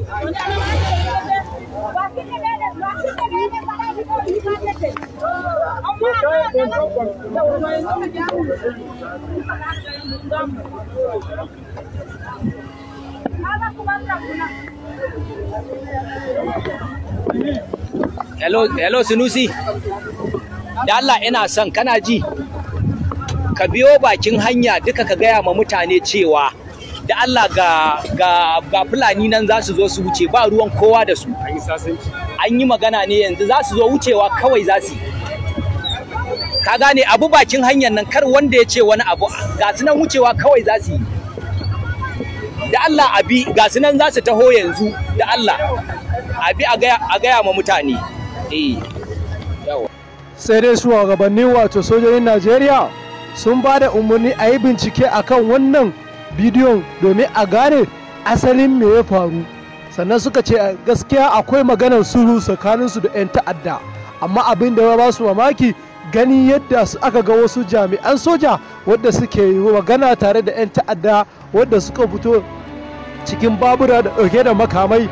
hello hello sunusi da Allah ina son kana ji ka biyo bakin hanya duka ka gaya ma mutane cewa da Allah ga ga ga fulani nan za su zo su wuce ba ruwan kowa da su an yi magana ne yanzu za su zo wucewa kawai za su yi ka gane abu bakin hanyar nan kar wanda ya ce wani abu ga su nan wucewa kawai za su yi da Allah abi ga su nan za su taho yanzu da Allah abi a gaya a gaya ma mutane eh yawa sai dai shugabannin wato sojojin najeriya sun ba da umarni a yi bincike akan wannan bidiyon domin a gane asalin me ya faru sannan suka ce gaskiya akwai maganar sulhu tsakaninsu da 'yan ta'adda amma abin da ya ba su mamaki gani yadda su aka ga wasu jami'an soja wadda suke yi magana tare da 'yan ta'adda wadda suka fito cikin babura da ɗauke da makamai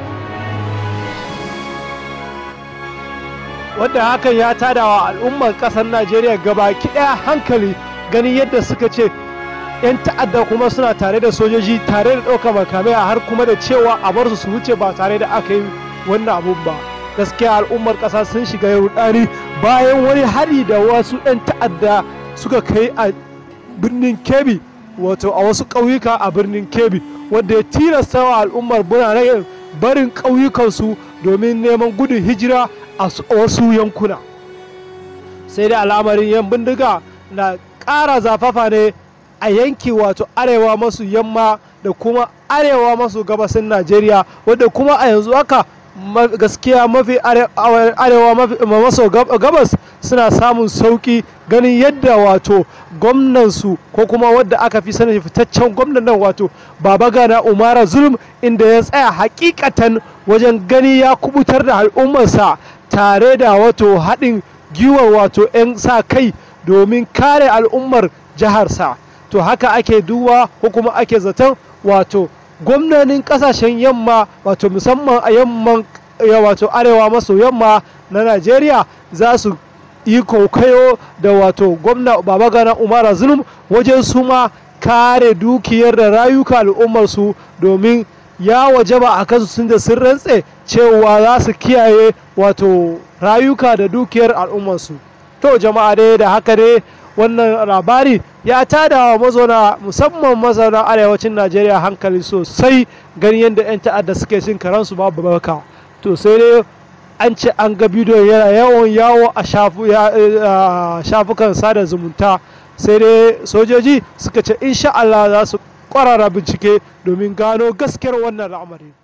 wadda hakan ya tada wa al'ummar ƙasar najeriya gabaki ɗaya hankali ganin yadda suka ce 'yan ta'adda kuma suna tare da sojoji tare da ɗaukar makamai a har kuma da cewa a bar su su wuce ba tare da aka yi wannan abun ba gaskiya al'ummar ƙasa sun shiga rudani bayan wani hari da wasu 'yan ta'adda suka kai a birnin kebbi wato a wasu ƙauyuka a birnin kebbi wadda ya tilasta wa al'ummar birane barin ƙauyukansu domin neman gudun hijira a wasu yankuna sai dai al'amarin yan bindiga na ƙara zafafa ne a yanki wato arewa masu yamma da kuma arewa masu gabasin najeriya wadda kuma a yanzu haka gaskiya mafi arewa maso gabas suna samun sauki ganin yadda wato gwamnansu ko kuma wadda aka fi sani fitaccen gwamnan nan wato baba gana umara zulum inda ya tsaya hakikatan wajen gani ya kubutar da al'ummarsa tare da wato haɗin giwar wato 'yan sa kai domin kare al'ummar jiharsa to haka ake duba ko kuma ake zaton wato gwamnonin kasashen yamma wato musamman a yamman wato arewa maso yamma na najeriya za su yi kokayo da wato gwamna babagana umara zulum wajen su ma kare dukiyar da rayuka al'ummarsu domin ya wajaba a kansu sun da sun rantse cewa za su kiyaye wato rayuka da dukiyar al'ummarsu to jama'a dai da haka ne wannan labari ya tada wa mazauna musamman mazauna arewacin najeriya hankali sosai gani yadda 'yan ta'adda suke cin karansu babu baka to sai dai an ce an ga bidiyon yana yawan yawo a shafukan sada zumunta sai dai sojoji suka ce insha Allah za su kwarara bincike domin gano gaskiyar wannan al'amari